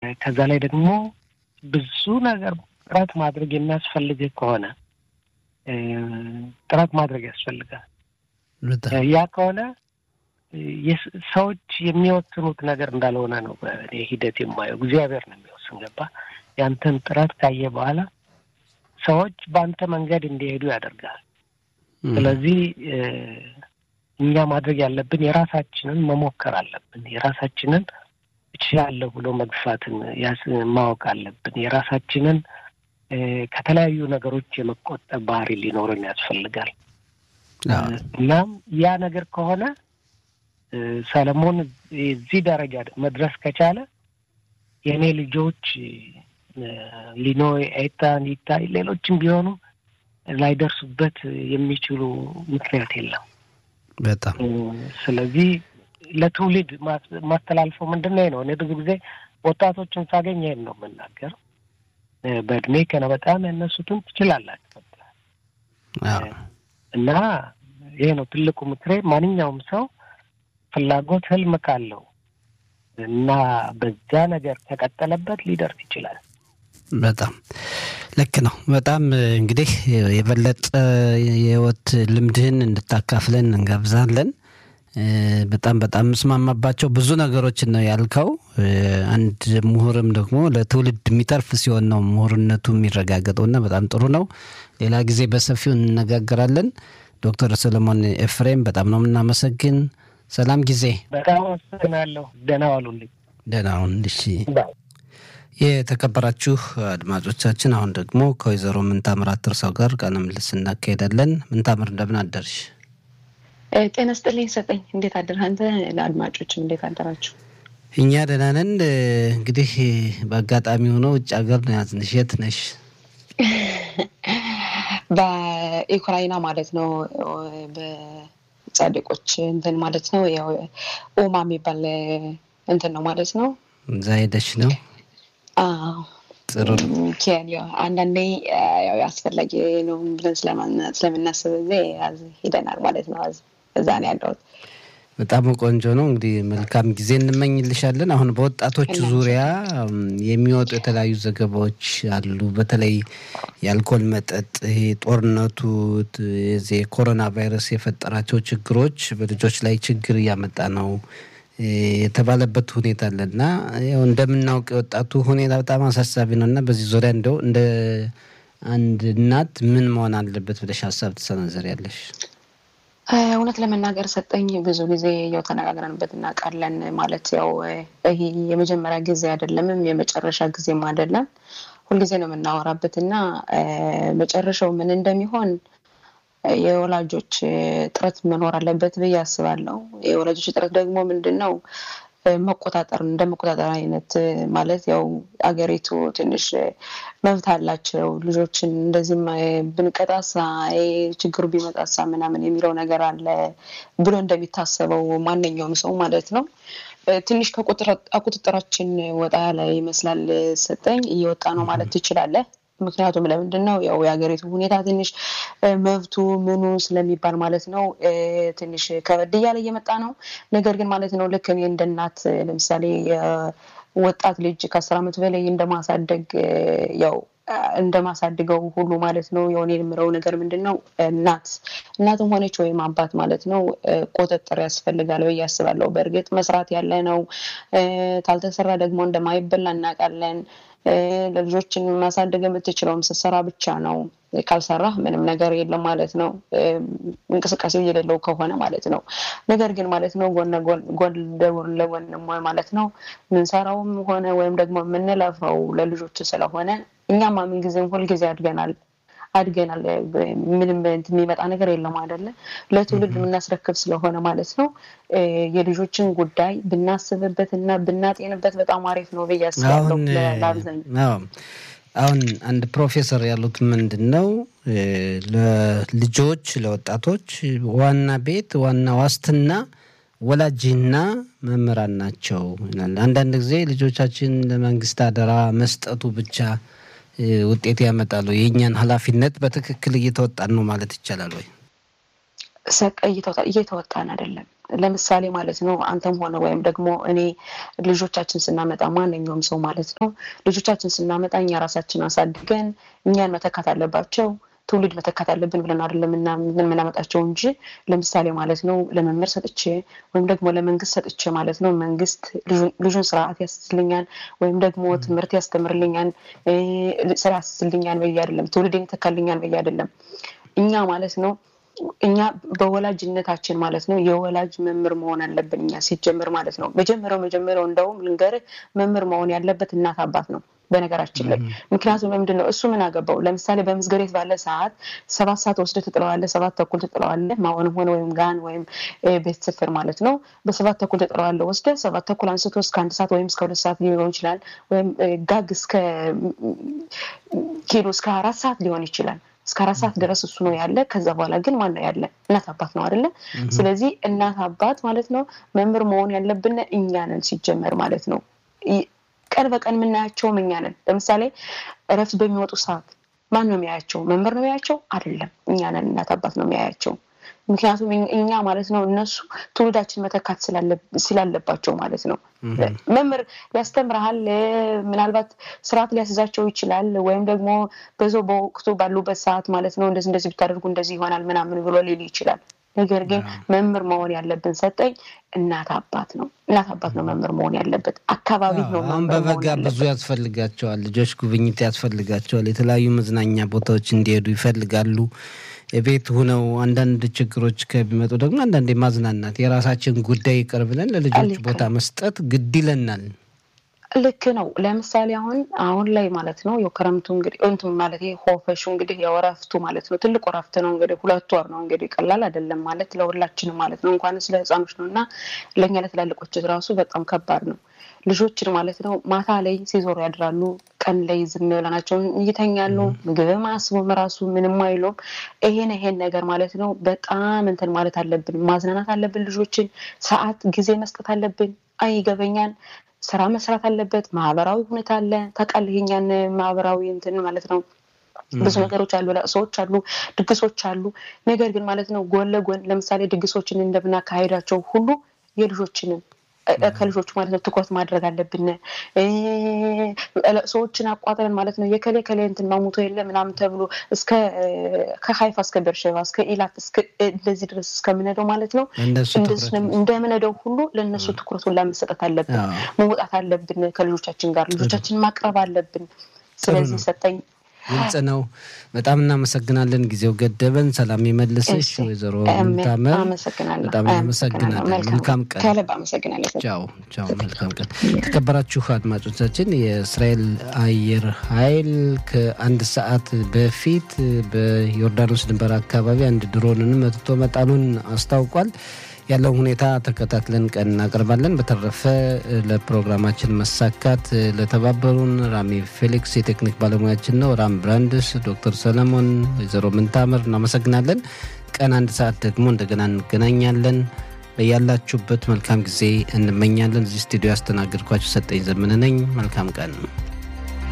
ከዛ ላይ ደግሞ ብዙ ነገር ጥረት ማድረግ የሚያስፈልግ ከሆነ ጥረት ማድረግ ያስፈልጋል። ያ ከሆነ ሰዎች የሚወስኑት ነገር እንዳልሆነ ነው በእኔ ሂደት የማየው። እግዚአብሔር ነው የሚወስን። ገባ? ያንተን ጥረት ካየ በኋላ ሰዎች በአንተ መንገድ እንዲሄዱ ያደርጋል። ስለዚህ እኛ ማድረግ ያለብን የራሳችንን መሞከር አለብን። የራሳችንን እችላለሁ ብሎ መግፋትን ማወቅ አለብን። የራሳችንን ከተለያዩ ነገሮች የመቆጠብ ባህሪ ሊኖረን ያስፈልጋል። እናም ያ ነገር ከሆነ ሰለሞን እዚህ ደረጃ መድረስ ከቻለ የእኔ ልጆች ሊኖ፣ ኤታን፣ ይታይ ሌሎችም ቢሆኑ ላይደርሱበት የሚችሉ ምክንያት የለም። በጣም ስለዚህ ለትውልድ ማስተላልፈው ምንድን ነው ነው እኔ ብዙ ጊዜ ወጣቶችን ሳገኝ ይሄን ነው የምናገር። በእድሜ ከነ በጣም ያነሱትን ትችላላችሁ እና ይሄ ነው ትልቁ ምክሬ። ማንኛውም ሰው ፍላጎት ህልም ካለው እና በዛ ነገር ከቀጠለበት ሊደርስ ይችላል። በጣም ልክ ነው። በጣም እንግዲህ የበለጠ የህይወት ልምድህን እንድታካፍለን እንጋብዛለን። በጣም በጣም የምስማማባቸው ብዙ ነገሮችን ነው ያልከው። አንድ ምሁርም ደግሞ ለትውልድ የሚተርፍ ሲሆን ነው ምሁርነቱ የሚረጋገጠውና በጣም ጥሩ ነው። ሌላ ጊዜ በሰፊው እንነጋገራለን። ዶክተር ሰለሞን ኤፍሬም በጣም ነው የምናመሰግን። ሰላም ጊዜ። በጣም አመሰግናለሁ። ደህና ዋሉልኝ። ደህና ሁን። እሺ። የተከበራችሁ አድማጮቻችን አሁን ደግሞ ከወይዘሮ ምንታምር አትርሰው ጋር ቃለ ምልልስ እናካሄዳለን። ምንታምር እንደምን አደርሽ? ጤና ስጥልኝ ሰጠኝ። እንዴት አደርህ አንተ? ለአድማጮችም እንዴት አደራችሁ? እኛ ደህና ነን። እንግዲህ በአጋጣሚ ሆኖ ውጭ ሀገር ነው ያዝንሽ። የት ነሽ? በዩክራይና ማለት ነው። በጻድቆች እንትን ማለት ነው። ያው ኦማ የሚባል እንትን ነው ማለት ነው። እዛ ሄደሽ ነው? ጥሩ ኬንያ አንዳንዴ ያው አስፈላጊ ነው ብለን ስለምናስብ ጊዜ ሄደናል ማለት ነው። እዛ ነው ያለሁት። በጣም ቆንጆ ነው። እንግዲህ መልካም ጊዜ እንመኝልሻለን። አሁን በወጣቶች ዙሪያ የሚወጡ የተለያዩ ዘገባዎች አሉ። በተለይ የአልኮል መጠጥ፣ ይሄ ጦርነቱ፣ የዚህ የኮሮና ቫይረስ የፈጠራቸው ችግሮች በልጆች ላይ ችግር እያመጣ ነው የተባለበት ሁኔታ አለ እና ያው እንደምናውቅ የወጣቱ ሁኔታ በጣም አሳሳቢ ነው እና በዚህ ዙሪያ እንደው እንደ አንድ እናት ምን መሆን አለበት ብለሽ ሀሳብ ትሰነዘሪያለሽ? እውነት ለመናገር ሰጠኝ ብዙ ጊዜ ያው ተነጋግረንበት እናውቃለን። ማለት ያው ይሄ የመጀመሪያ ጊዜ አይደለምም የመጨረሻ ጊዜም አይደለም። ሁልጊዜ ነው የምናወራበት እና መጨረሻው ምን እንደሚሆን የወላጆች ጥረት መኖር አለበት ብዬ አስባለሁ። የወላጆች ጥረት ደግሞ ምንድን ነው መቆጣጠር እንደ መቆጣጠር አይነት ማለት ያው አገሪቱ ትንሽ መብት አላቸው ልጆችን እንደዚህም ብንቀጣሳ ችግሩ ቢመጣሳ ምናምን የሚለው ነገር አለ ብሎ እንደሚታሰበው ማንኛውም ሰው ማለት ነው። ትንሽ ከቁጥጥራችን ወጣ ያለ ይመስላል ሰጠኝ እየወጣ ነው ማለት ትችላለህ። ምክንያቱም ለምንድን ነው ያው የሀገሪቱ ሁኔታ ትንሽ መብቱ ምኑ ስለሚባል ማለት ነው ትንሽ ከበድ እያለ እየመጣ ነው። ነገር ግን ማለት ነው ልክ እኔ እንደ እናት ለምሳሌ ወጣት ልጅ ከአስር ዓመት በላይ እንደማሳደግ ያው እንደማሳድገው ሁሉ ማለት ነው የሆነ የምለው ነገር ምንድን ነው እናት እናትም ሆነች ወይም አባት ማለት ነው ቁጥጥር ያስፈልጋል ብዬ አስባለሁ። በእርግጥ መስራት ያለ ነው። ካልተሰራ ደግሞ እንደማይበላ እናውቃለን። ለልጆችን ማሳደግ የምትችለውም ስትሰራ ብቻ ነው። ካልሰራህ ምንም ነገር የለም ማለት ነው። እንቅስቃሴው የሌለው ከሆነ ማለት ነው። ነገር ግን ማለት ነው ጎን ለጎን ማለት ነው ምንሰራውም ሆነ ወይም ደግሞ የምንለፈው ለልጆች ስለሆነ እኛማ ምን ጊዜም ሁልጊዜ አድገናል አድገናል። ምንም የሚመጣ ነገር የለም አይደለ? ለትውልድ የምናስረክብ ስለሆነ ማለት ነው የልጆችን ጉዳይ ብናስብበት እና ብናጤንበት በጣም አሪፍ ነው ብዬ አስባለሁ። ለአብዛኛው አሁን አንድ ፕሮፌሰር ያሉት ምንድን ነው ለልጆች ለወጣቶች ዋና ቤት ዋና ዋስትና ወላጅና መምህራን ናቸው ይላል። አንዳንድ ጊዜ ልጆቻችን ለመንግስት አደራ መስጠቱ ብቻ ውጤት ያመጣሉ። የእኛን ኃላፊነት በትክክል እየተወጣን ነው ማለት ይቻላል ወይ? እየተወጣን አይደለም። ለምሳሌ ማለት ነው አንተም ሆነ ወይም ደግሞ እኔ ልጆቻችን ስናመጣ ማንኛውም ሰው ማለት ነው ልጆቻችን ስናመጣ እኛ ራሳችን አሳድገን እኛን መተካት አለባቸው ትውልድ መተካት አለብን ብለን አይደለም የምናመጣቸው እንጂ ለምሳሌ ማለት ነው ለመምህር ሰጥቼ ወይም ደግሞ ለመንግስት ሰጥቼ ማለት ነው መንግስት ልጁን ስርዓት ያስይዝልኛል ወይም ደግሞ ትምህርት ያስተምርልኛል ስራ ያስይዝልኛል በየ አይደለም ትውልድ ይተካልኛል በየ አይደለም እኛ ማለት ነው እኛ በወላጅነታችን ማለት ነው የወላጅ መምህር መሆን አለብን እኛ ሲጀምር ማለት ነው መጀመሪያው መጀመሪያው እንደውም ልንገርህ መምህር መሆን ያለበት እናት አባት ነው በነገራችን ላይ ምክንያቱም ለምንድን ነው እሱ ምን አገባው ለምሳሌ በምስገሬት ባለ ሰዓት ሰባት ሰዓት ወስደ ትጥለዋለ ሰባት ተኩል ትጥለዋለ ማሆንም ሆነ ወይም ጋን ወይም ቤት ስፍር ማለት ነው በሰባት ተኩል ትጥለዋለ ወስደ ሰባት ተኩል አንስቶ እስከ አንድ ሰዓት ወይም እስከ ሁለት ሰዓት ሊሆን ይችላል ወይም ጋግ እስከ ኪሎ እስከ አራት ሰዓት ሊሆን ይችላል እስከ አራት ሰዓት ድረስ እሱ ነው ያለ ከዛ በኋላ ግን ማን ነው ያለ እናት አባት ነው አይደለ ስለዚህ እናት አባት ማለት ነው መምህር መሆን ያለብን እኛ ነን ሲጀመር ማለት ነው ቀን በቀን የምናያቸውም እኛ ነን ለምሳሌ እረፍት በሚወጡ ሰዓት ማን ነው የሚያያቸው መምህር ነው የሚያያቸው አይደለም እኛ ነን እናት አባት ነው የሚያያቸው ምክንያቱም እኛ ማለት ነው እነሱ ትውልዳችን መተካት ስላለባቸው ማለት ነው መምህር ሊያስተምርሃል ምናልባት ስርዓት ሊያስዛቸው ይችላል ወይም ደግሞ በዛው በወቅቱ ባሉበት ሰዓት ማለት ነው እንደዚህ እንደዚህ ብታደርጉ እንደዚህ ይሆናል ምናምን ብሎ ሊል ይችላል ነገር ግን መምህር መሆን ያለብን ሰጠኝ እናት አባት ነው እናት አባት ነው መምህር መሆን ያለበት አካባቢ ነው አሁን በበጋ ብዙ ያስፈልጋቸዋል ልጆች ጉብኝት ያስፈልጋቸዋል የተለያዩ መዝናኛ ቦታዎች እንዲሄዱ ይፈልጋሉ ቤት ሁነው አንዳንድ ችግሮች ከሚመጡ ደግሞ አንዳንድ ማዝናናት የራሳችን ጉዳይ ይቅር ብለን ለልጆች ቦታ መስጠት ግድ ይለናል ልክ ነው ለምሳሌ አሁን አሁን ላይ ማለት ነው የክረምቱ እንግዲህ እንትን ማለት ሆፈሹ እንግዲህ የወረፍቱ ማለት ነው ትልቅ ወረፍት ነው እንግዲህ ሁለት ወር ነው እንግዲህ ቀላል አይደለም ማለት ለሁላችንም ማለት ነው እንኳን ስለ ህፃኖች ነው እና ለእኛ ለትላልቆች ራሱ በጣም ከባድ ነው ልጆችን ማለት ነው ማታ ላይ ሲዞሩ ያድራሉ ቀን ላይ ዝም ብለናቸውን ይተኛሉ ምግብም አስቡም ራሱ ምንም አይሉም ይሄን ይሄን ነገር ማለት ነው በጣም እንትን ማለት አለብን ማዝናናት አለብን ልጆችን ሰዓት ጊዜ መስጠት አለብን አይገበኛል ስራ መስራት አለበት ማህበራዊ ሁኔታ አለ ታውቃለህ የኛን ማህበራዊ እንትን ማለት ነው ብዙ ነገሮች አሉ ለቅሶዎች አሉ ድግሶች አሉ ነገር ግን ማለት ነው ጎን ለጎን ለምሳሌ ድግሶችን እንደምናካሄዳቸው ሁሉ የልጆችንን ከልጆቹ ማለት ነው ትኩረት ማድረግ አለብን ሰዎችን አቋጥረን ማለት ነው የከሌ ከሌ እንትን ማሙቶ የለ ምናምን ተብሎ እስከ ከሀይፋ እስከ ቤርሸባ እስከ ኢላት እንደዚህ ድረስ እስከምነደው ማለት ነው እንደምነደው ሁሉ ለእነሱ ትኩረት ሁላ መሰጠት አለብን መውጣት አለብን ከልጆቻችን ጋር ልጆቻችን ማቅረብ አለብን ስለዚህ ሰጠኝ ግልጽ ነው በጣም እናመሰግናለን ጊዜው ገደበን ሰላም የመልስሽ ወይዘሮ ምታመር በጣም እናመሰግናለን መልካም ቀን ቻው ቻው መልካም ቀን የተከበራችሁ አድማጮቻችን የእስራኤል አየር ኃይል ከአንድ ሰዓት በፊት በዮርዳኖስ ድንበር አካባቢ አንድ ድሮንን መትቶ መጣሉን አስታውቋል ያለው ሁኔታ ተከታትለን ቀን እናቀርባለን። በተረፈ ለፕሮግራማችን መሳካት ለተባበሩን ራሚ ፌሊክስ የቴክኒክ ባለሙያችን ነው፣ ራም ብራንድስ፣ ዶክተር ሰለሞን፣ ወይዘሮ ምንታምር እናመሰግናለን። ቀን አንድ ሰዓት ደግሞ እንደገና እንገናኛለን። በያላችሁበት መልካም ጊዜ እንመኛለን። እዚህ ስቱዲዮ ያስተናገድኳችሁ ሰጠኝ ዘመነ ነኝ። መልካም ቀን